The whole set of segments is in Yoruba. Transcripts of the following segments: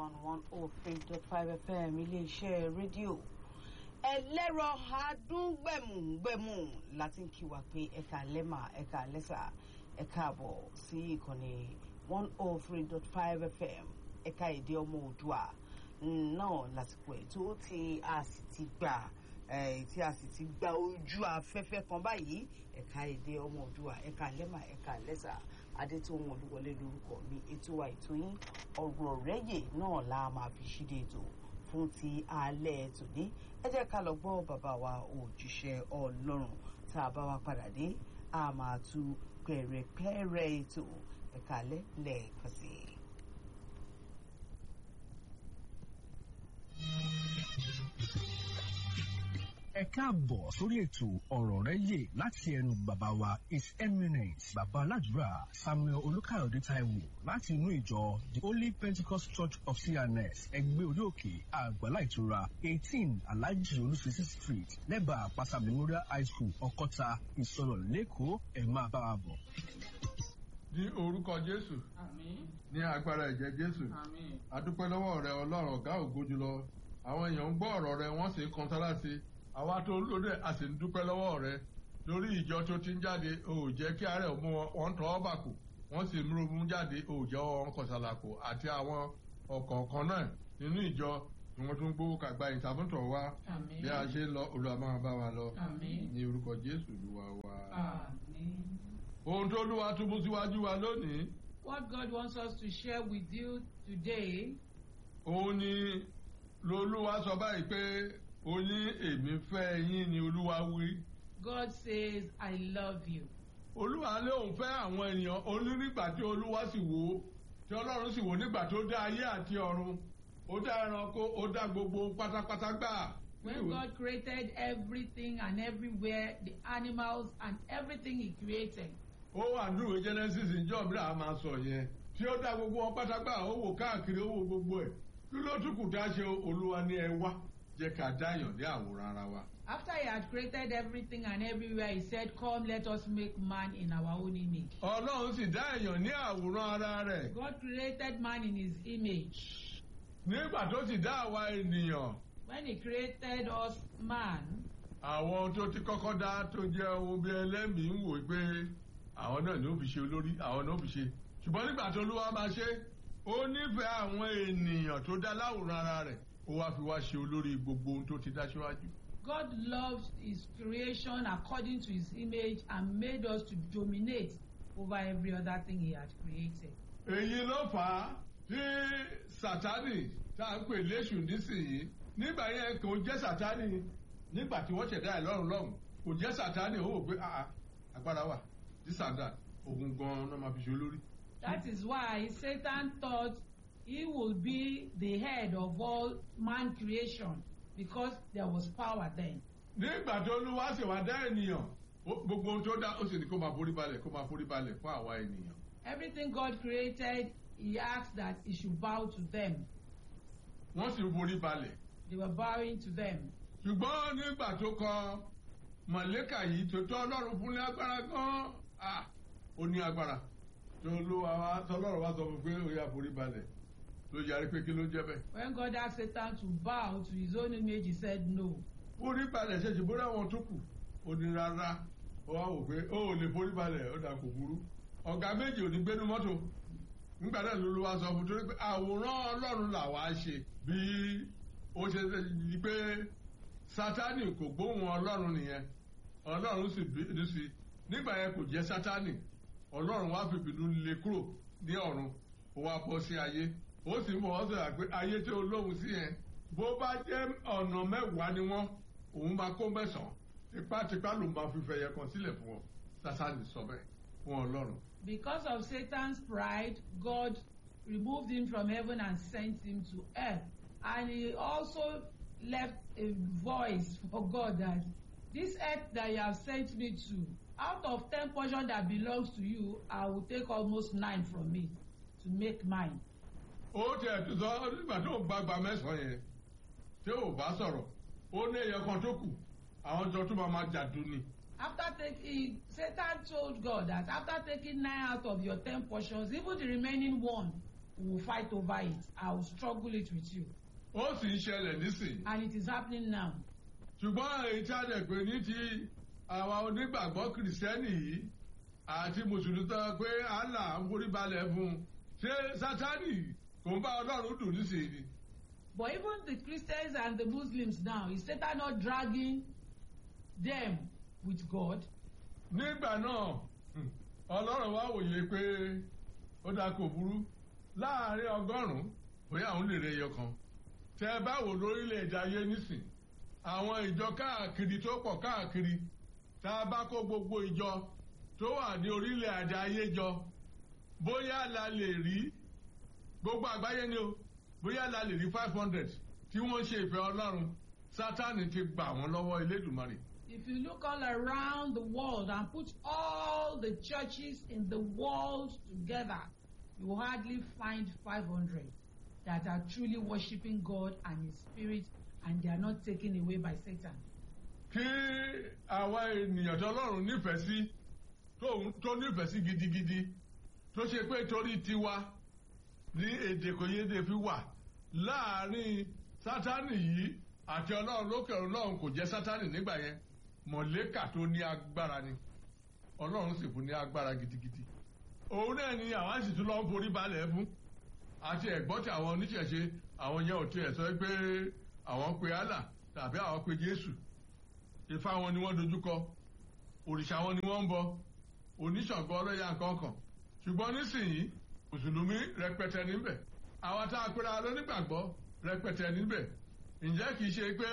one one oh three dot five fm iléeṣẹ́ rédíò ẹlẹ́rọ adúngbẹ̀mùgbẹ̀mù láti ń kí wa pé ẹ̀ka lẹ́mà ẹ̀ka lẹ́sà ẹ̀ka àbọ̀ sí ìkànnì one oh three dot five fm ẹ̀ka èdè ọmọ òdua náà lásìkò ẹ̀ tó ti a sì ti gbà tí a sì ti gba ojú afẹ́fẹ́ kan báyìí ẹ̀ka èdè ọmọ òdua ẹ̀ka lẹ́mà ẹ̀ka lẹ́sà adétòun olúwọlé lórúkọ mi ètò wa ètò yín ọ̀rọ̀ rẹ́yè náà la máa fi ṣíde ètò fún ti alẹ́ tòní ẹ jẹ́ ká lọ gbọ́ bàbá wa òjíṣẹ́ ọlọ́run tá a bá wa padà dé a máa tu pẹ̀rẹ̀pẹ̀rẹ̀ ètò ẹ̀ka alẹ́ lẹ́ẹ̀kan sí i. ẹ káàbọ̀ sórí ètò ọ̀rọ̀ rẹ yè láti ẹnu bàbá wa his eminence bàbá aládùúrà samuel olùkàyọ̀dé taiwo láti inú ìjọ the holy pentecost church of cns ẹgbẹ́ orí òkè àgbàlá ìtura eighteen alhaji olùsísí street lẹ́bàá àpáta memorial high school ọkọ́ta ìsọ̀rọ̀ lẹ́kọ̀ọ́ ẹ̀ máa bá wa bọ̀. ní orúkọ jésù ní agbára ẹ̀jẹ̀ jésù adúpẹ́ lọ́wọ́ rẹ ọlọ́run ọ̀gá ògo jùlọ àwọn èèyàn ń gbọ́ ọ̀rọ̀ rẹ wọ́n sì ń kan sára sí i àwa tó lóde a sì ń dúpẹ́ lọ́wọ́ rẹ lórí ìjọ tó ti ń jáde o ò jẹ́ kí àárẹ̀ mú wọn wọ́n tọ́ ọ́ bà kù wọ́n sì ń ronú jáde o ò jẹ́ wọn kọ̀sàlàkù àti àwọn ọ̀kọ̀ọ̀kan náà nínú ìjọ tí wọ́n tún gbówó kàgbá ìtàbùtọ̀ wa bí a ṣe ń lọ olúwa máa bá wa lọ ní orúkọ jésù olúwa wa. ohun tó lúwa túbú síwájú wa lónìí. What God wants us to share with you today. òun ni lolúwa sọ báyìí pé ó ní èmi fẹ́ yín ni olúwa wí. God says, I love you. olúwa lé òun fẹ́ àwọn ènìyàn onírìgbà tí olúwa sì wò ó tí ọlọ́run sì wò nígbà tó dá ayé àti ọ̀run ó dá ẹranko ó dá gbogbo pátápátá gbà. When God created everything and everywhere, the animals and everything He created. ó wà nínú genesis ìjọ mìíràn a máa sọ yẹn tí ó dá gbogbo wọn pátágbà ó wò káàkiri ó wò gbogbo ẹ̀ kí ló tún kù dá ṣe olúwa ní ẹ wá jẹ́ ká dáyàn ní àwòrán ara wa. After he had created everything and everywhere, he said, Come, let us make man in our own image. ọlọ́run sì dá èèyàn ní àwòrán ara rẹ̀. God created man in his image. nígbà tó sì dá àwa ènìyàn. When he created us man, àwọn tó ti kọ́kọ́ dá tó jẹ́ ohun bí ẹlẹ́mìí ń wò pé àwọn náà ni ó fi ṣe olórí àwọn náà ó fi ṣe ṣùgbọ́n nígbà tó olúwa máa ṣe ó nífẹ̀ẹ́ àwọn ènìyàn tó dá láwòrán ara rẹ̀ ó wá fi wá ṣe olórí gbogbo ohun tó ti dá síwájú. God loved his creation according to his image and made us to dominate over every other thing he had created. èyí ló fà á tí sátani tá à ń pè léṣù nísìnyí nígbà yẹn kò jẹ́ sátani nígbà tí wọ́n ṣẹ̀dá ẹ̀ lọ́rùn lọ́rùn kò jẹ́ sátani ó wò pé agbára wà dísàndà òun gan-an náà máa fi ṣe olórí. That is why Satan thought he would be the head of all man creation because there was power then. nígbà tó olúwa sì wá dá ènìyàn gbogbo ohun tó dá ó sì ní kó máa forí balẹ̀ kó máa forí balẹ̀ fún àwa ènìyàn. Everything God created, he asked that he should bow to them. wọ́n sì forí balẹ̀. They were bowing to them. ṣùgbọ́n nígbà tó kọ mọ̀lẹ́kà yìí tó tọ́ ọlọ́run fún ní agbára gan-an ó ní agbára tó olúwa wa tọ́lọ́run wa sọ fún pé ó yà forí balẹ̀ ló yarí pé kí ló jẹ́ bẹ́ẹ̀. When God asked Satan to bow to his own image, he said no. forí balẹ̀ ṣe ṣùgbọ́n àwọn tó kù ó ní rárá ó wá wò pé ó ò lè forí balẹ̀ ó dà kò burú. ọ̀gá méjì ò ní gbénu mọ́tò nígbà náà ló ló wá sọ fún torí pé àwòrán ọlọ́run làwa ṣe bí ó ṣe di pé sátani kò gbóhùn ọlọ́run nìyẹn ọlọ́run sì bínú sí i nígbà yẹn kò jẹ́ sátani ọlọ́run wá fi bínú lé kúrò ní ọ̀run ó wá bọ́ sí ayé ó sì mọ̀ ọ́ sọ̀rọ̀ pé ayé tí olóhùn sí yẹn bó bá jẹ́ ọ̀nà mẹ́wàá ni wọ́n òun máa kó mẹ́sàn-án tipátipá ló máa fi fẹ̀yẹ kan sílẹ̀ fún ọ sátani sọ bẹ́ẹ̀ fún ọlọ́run. Because of Satan's pride, God removed him from heaven and sent him to earth. And he also left a voice for God that this earth that you have sent me to, out of ten portions that belongs to you, I will take almost nine from it to make mine. ó tiẹ̀ tó sọ nígbà tó ń gbàgbà mẹ́sàn-án yẹn tí ò bá sọ̀rọ̀ ó ní ẹyọ kan tó kù àwọn jọ tó máa ma jàdú ni. After taking, Satan told God that after taking nine out of your ten portions, even the remaining one we will fight over it. I will struggle it with you. ó sì ń ṣẹlẹ̀ nísìn And it is happening now. ṣùgbọ́n èyí tí a lè pè ní ti àwa onígbàgbọ́ kìrìsìtẹ́nì yìí àti mùsùlùmí tó pé Allah ń forí balẹ̀ fún un ṣé sátánì kò ń bá ọlọ́run dùn nísìnyí But even the Christians and the Muslims now, is Satan not dragging them with God? nígbà náà hmm, ọlọ́run wá wòye pé ó dáa kò burú láàrin ọgọ́rùn-ún bóyá àwọn lè rẹ ẹyọ kan tẹ ẹ bá wò lórílẹ̀‐èdè ayé nísìn àwọn ìjọ káàkiri tó pọ̀ káàkiri tá a bá kó gbogbo ìjọ tó wà ní orílẹ̀‐èdè ayé jọ bóyá la lè rí gbogbo àgbáyé ni o bóyá la lè rí five hundred tí wọ́n ṣe ìfẹ́ ọlọ́run sátánì ti gbà wọ́n lọ́wọ́ elédùnmarè. If you look all around the world and put all the churches in the world together, you will hardly find 500 that are truly worshiping God and His Spirit and they are not taken away by Satan. kí àwa ènìyàn tọlọ́run nífẹ̀ẹ́ sí tóun- tó nífẹ̀ẹ́ sí gidigidi tó ṣe pé torí tiwa ní èdè kò yéde fi wà láàrin sátánì yìí àti ọlọ́run lókè ọlọ́run kò jẹ́ sátánì nígbà yẹn mọ̀lẹ́kà tó ní agbára ni ọlọ́run sì fún ní agbára gidigidi òun náà ni àwa sì tún lọ ń forí balẹ̀ fún àti ẹ̀gbọ́n tí àwọn oníṣẹ̀ṣe àwọn yẹn ò tiẹ̀ sọ pé àwọn pe Allah tàbí àwọn pe Jésù ifá wọn ni wọ́n dojúkọ òrìṣà wọn ni wọ́n ń bọ oníṣàngó ọlọ́yà nǹkankan ṣùgbọ́n nísìnyí mùsùlùmí rẹpẹtẹ níbẹ̀ àwa tá a pera lónígbàgbọ́ rẹpẹtẹ níbẹ̀ ǹjẹ́ kìí ṣe pé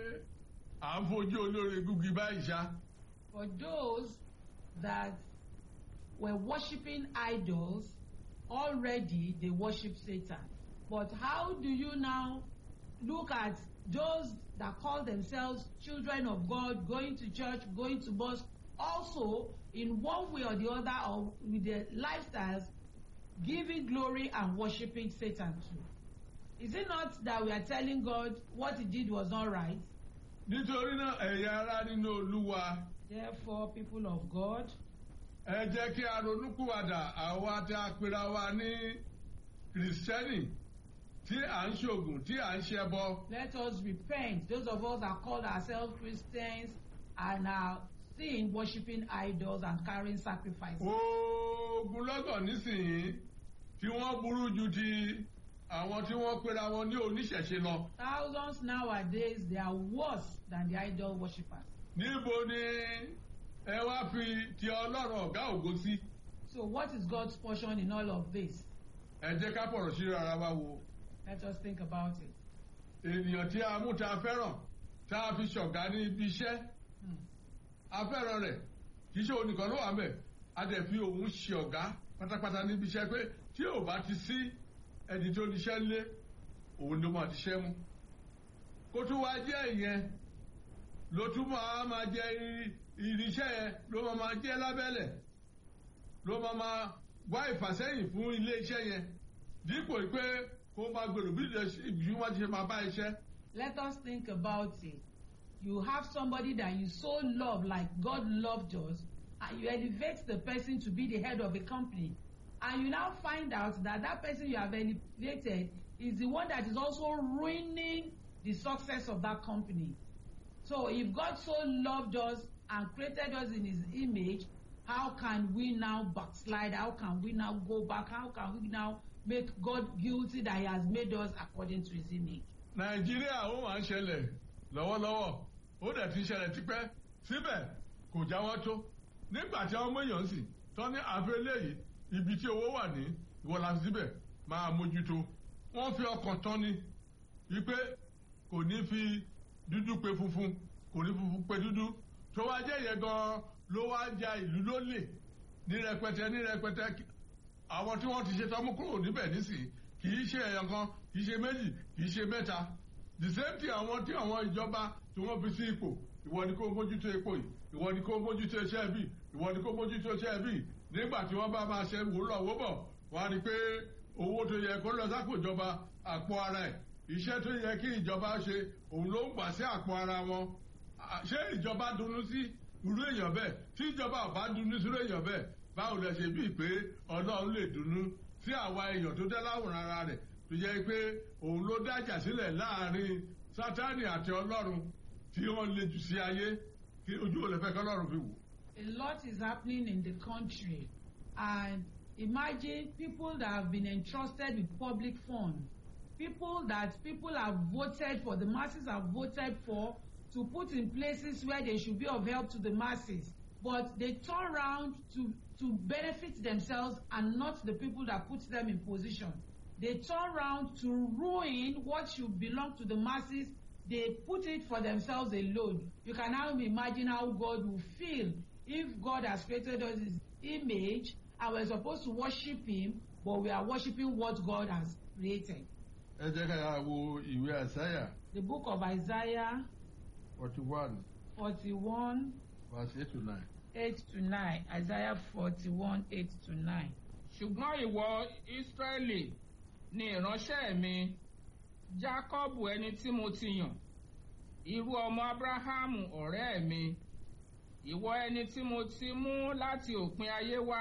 à ń fojú olóore gúgi báyìí ṣá For those that were worshiping idols, already they worship Satan. But how do you now look at those that call themselves children of God, going to church, going to mosque, also in one way or the other, or with their lifestyles, giving glory and worshiping Satan too? Is it not that we are telling God what he did was not right? nítorí náà ẹ̀yà ara nínú olúwa Therefore, people of God, ẹ jẹ́ kí a ronúkúwàdà àwa tí a pera wa ní kìrìsìtẹ́nì tí à ń ṣògùn tí à ń ṣẹbọ let us repent. Those of us that call ourselves Christians and are still worshiping idols and carrying sacrifices. ogun lọ́gọ̀ nísìnyí tí wọ́n burú ju ti àwọn tí wọ́n pera wọn ní oníṣẹ̀ṣe lọ. Thousands nowadays, they are worse than the idol worshippers. níbo ni ẹ wá fi ti ọlọ́run ọ̀gá ògo sí. So, what is God's portion in all of this? ẹ jẹ́ ká pọ̀rọ̀ sí ara wa wo. Let us think about it. ènìyàn tí a mú ta fẹ́ràn tá a fi ṣọ̀gá ní ibi iṣẹ́ Hmm. a fẹ́ràn rẹ̀ kì í ṣe òun nìkan ló wà mẹ́ a dẹ̀ fi òun ṣe ọ̀gá pátápátá níbi iṣẹ́ pé tí ò bá ti sí ẹni tó níṣẹ́ lé òun ló máa ti ṣẹ́ mú kó tún wá jẹ́ ìyẹn ló tún máa máa jẹ iri- irinṣẹ́ yẹn ló máa máa jẹ́ lábẹ́lẹ̀ ló máa máa wá ìfàsẹ́yìn fún ilé iṣẹ́ yẹn dípò pé kó máa gbèrò bí ìbí wọn ti ṣe máa bá iṣẹ́. Let us think about it. You have somebody that you so love, like God loved us, and you elevate the person to be the head of a company. And you now find out that that person you have elevated is the one that is also ruining the success of that company. So if God so loved us and created us in his image, how can we now backslide? How can we now go back? How can we now make God guilty that he has made us according to his image? nàìjíríà ó máa ń ṣẹlẹ̀ lọ́wọ́lọ́wọ́ ó dẹ̀ ti ṣẹlẹ̀ tipẹ́ síbẹ̀ kò jáwọ́ tó nígbà tí àwọn èèyàn sì tọ́ ní àfẹ́lẹ́ yìí ibi tí owó wà ní ìwọ la fi síbẹ̀ máa mójútó wọ́n fi ọkàn tán ni wípé kò ní fi dúdú pe funfun kò ní funfun pe dúdú tó wá jẹ́ yẹn gan-an ló wá ja ìlú lólè ní rẹpẹtẹ ní rẹpẹtẹ àwọn tí wọ́n ti ṣe tọ́mú kúrò níbẹ̀ nísìnyí kì í ṣe ẹ̀yàn kan kì í ṣe méjì kì í ṣe mẹ́ta the same thing àwọn tí àwọn ìjọba tí wọ́n fi sí ipò ìwọ ni kó mójútó epo yìí ìwọ ni kó mójútó iṣẹ́ bí ìwọ ni kó mójútó iṣẹ́ bí nígbà tí wọ́n bá máa ṣe wò lọ wò bọ̀ wọ́n á rí i pé owó tó yẹ kó lọ sápò ìjọba àpò ara ẹ̀ iṣẹ́ tó yẹ kí ìjọba ṣe òun ló ń gbà sí àpò ara wọn À, ṣé ìjọba dunnú sí irú èèyàn bẹ́ẹ̀ tí ìjọba ò bá dunnú sí irú èèyàn bẹ́ẹ̀ báwo lẹ ṣe bíi pé ọlọ́run lè dunnú sí àwa èèyàn tó dá láwòrán ara rẹ̀ tó jẹ́ pé òun ló dájà sílẹ̀ láàrin sátánì àti ọlọ́run tí wọ́n lè jù sí ayé kí ojú ò lè fẹ́ kí ọlọ́run fi wò. A lot is happening in the country and imagine people that have been entrusted with public funds people that people have voted for the masses have voted for to put in places where they should be of help to the masses but they turn round to to benefit themselves and not the people that put them in position they turn round to ruin what should belong to the masses they put it for themselves alone you can now imagine how God will feel if God has created us his image and we're supposed to worship him but we are worshiping what God has created ẹ jẹ́ ká yà wo ìwé àṣàyà the book of Isaiah forty one forty-one verse eight to nine. eight to nine Isaiah forty-one eight to nine. ṣùgbọ́n ìwọ Ísírẹ́lì ni ìránṣẹ́ mi Jákọ́bù ẹni tí mo ti yàn irú ọmọ Ábúráhámù ọ̀rẹ́ mi ìwọ ẹni tí mo ti mú láti òpin ayé wá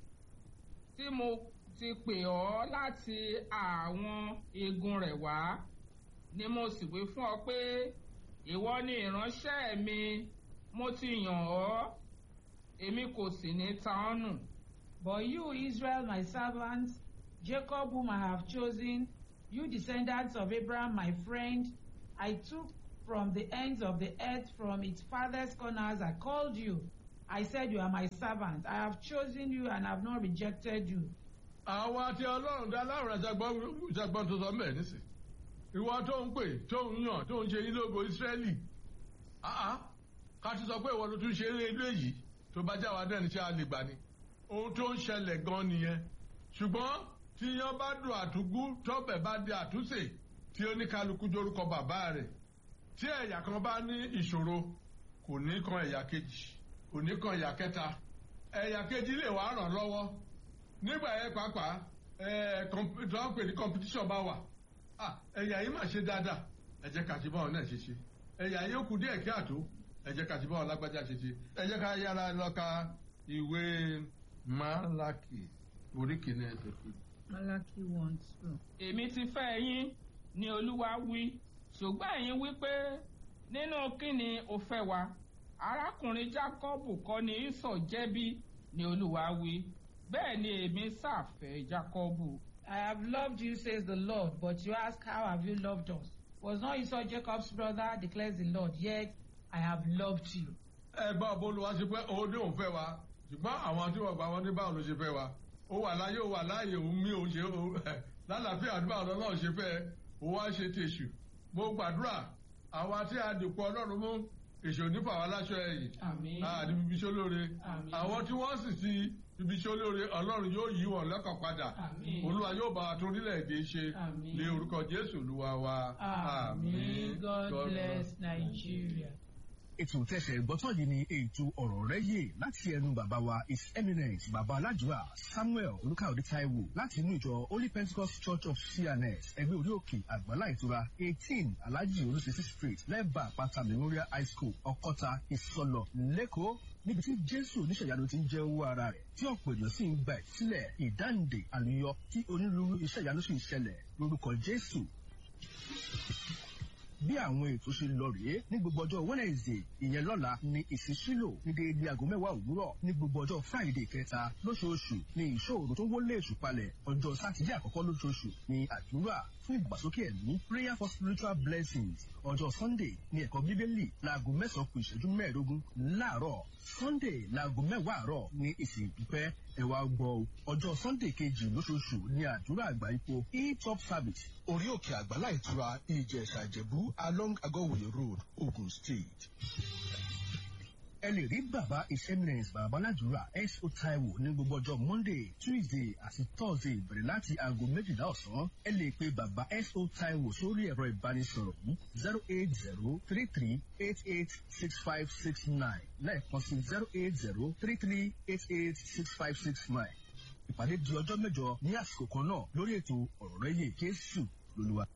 tí mo ti pè ọ́ láti àwọn igun rẹ̀ wá ni mo sì wí fún ọ pé ìwọ ni ìránṣẹ́ mi mo ti yàn ọ́ èmi kò sì ní ta ọ́ nù. But you, Israel, my servant, Jacob, whom I have chosen, you descendants of Abraham, my friend, I took from the ends of the earth, from its farthest corners, I called you. I said, You are my servant. I have chosen you and have not rejected you. àwọn àti ọlọ́run dá láwùrán ṣàgbọ́n tó sọ mẹ́ẹ̀ nísìn ìwọ tó ń pè tó ń yàn tó ń ṣe yín lógo ìsírẹ́lì áá ká ti sọ pé ìwọ ló tún ṣe eré ilé yìí tó bá jáwa náà ní ṣe àlegbà ni ohun tó ń ṣẹlẹ̀ gan nìyẹn ṣùgbọ́n tí yan bá dùn àtúgbú tọ́bẹ̀ bá di àtúnṣe tí oníkálukú dorúkọ bàbá rẹ̀ tí ẹ̀yà kan bá ní ìṣòro kò ní kan ẹ̀yà kejì kò ní kan ẹ̀yà kẹta ẹ̀yà kejì lè wá ràn lọ́wọ́ nígbà yẹn pàápàá ẹ tó ń pè ní competition bá wà ah ẹ̀yà yìí mà ṣe dáadáa ẹ jẹ́ ká ti bá wọn náà ṣe ṣe ẹ̀yà yìí ó kù díẹ̀ kí àtó ẹ jẹ́ ká ti bá wọn lágbájá ṣe ṣe ẹ jẹ́ ká yára lọ ka ìwé Málákì orí kìíní ẹsẹ̀ kejì. Malachi one two. èmi ti fẹ́ yín ni olúwa wí ṣùgbọ́n ẹ̀yin wí pé nínú kíni o fẹ́ wa arákùnrin Jákọ́bù kọ́ ni Ísọ̀ jẹ́bi ni olúwa wí bẹ́ẹ̀ ni èmi ṣàfẹ́ Jákọ́bù. I have loved you, says the Lord, but you ask, How have you loved us? Was not Esau Jacob's brother, declares the Lord, yet I have loved you. ẹ bá Olúwa ṣe pé òun ní òun fẹ́ wa ṣùgbọ́n àwọn tí wọ́n gba wọn ní báwo ló ṣe fẹ́ wa ó wà láyé ó wà láàyè òun mí òun ṣe lálàáfíà àdúrà ọlọ́run ṣe fẹ́ ó wá ṣe tèṣù mo gbàdúrà àwa tí a dìpọ̀ ọlọ́run mú èṣù nípa àwọn aláṣọ ẹ̀yìn Àmín. àní bíbí ṣó lóore Àmín. àwọn tí wọ́n sì ti bíbí ṣó lóore ọlọ́run yóò yí wọn lọ́kàn padà Àmín. olúwa yóò bá wa tó orílẹ̀-èdè ṣe Àmín. ní orúkọ jésù olúwa wa Amen. God bless Nigeria. ètò tẹsẹ̀ gbọ́tọ̀ yìí ni ètò ọ̀rọ̀ rẹ yé láti ẹnu bàbá wa his eminence bàbá aládùúrà samuel olùkàwé taiwo láti inú ìjọ holy pentecost church of cns ẹgbẹ́ orí òkè àgbàlá ìtura eighteen alhaji olùsísí street lẹ́bàá àpáta memorial high school ọkọ́ta ìsọlọ lẹ́kọ̀ọ́ níbi tí jésù oníṣẹ̀yanu ti ń jẹ́ owó ara rẹ̀ tí ọ̀pọ̀ èèyàn sì ń gba ìsílẹ̀ ìdáǹdè àlùyọ tí onírúurú iṣẹ́ ìyanu sì ń ṣẹlẹ̀ lórúkọ jésù bí àwọn ètò ṣe lọ rèé ní gbogbo ọjọ́ wednesday ìyẹn lọ́la ní ìsísílò ní déédéé aago mẹ́wàá òwúrọ̀ ní gbogbo ọjọ́ friday kẹta lóṣooṣù ní ìṣòro tó ń wọlé èṣù palẹ̀ ọjọ́ sátidé àkọ́kọ́ lóṣooṣù ní àdúrà fún ìgbàsókè ẹ̀mí prayer for spiritual blessings ọjọ́ sunday ní ẹ̀kọ́ bíbélì láago mẹ́sàn-án kù ìṣẹ́jú mẹ́ẹ̀ẹ́dógún láàárọ̀ sunday láago mẹ́wàá àárọ̀ ní ìsìn ìdúpẹ́ ẹ wá gbọ́ o ọjọ́ sunday kejì lóṣooṣù ní àdúrà àgbà ipò e-top service orí òkè àgbàlá ìtura ìjẹ̀ṣà ìjẹ̀bú along agọ́wòye road ogun state. ẹ lè rí bàbá his eminence bàbá aládùúrà S.O. Taiwo ní gbogbo ọjọ́ monday tuesday àti thursday bẹ̀rẹ̀ láti aago méjìlá ọ̀sán ẹ lè pe bàbá S.O. Taiwo sórí ẹ̀rọ ìbánisọ̀rọ̀ yìí zero eight zero three three eight eight six five six nine lẹ́ẹ̀kan sí zero eight zero three three eight eight six five six nine ìpàdé di ọjọ́ mẹ́jọ ní àsìkò kan náà lórí ètò ọ̀rọ̀ rẹ̀ yé Jésù lolúwa.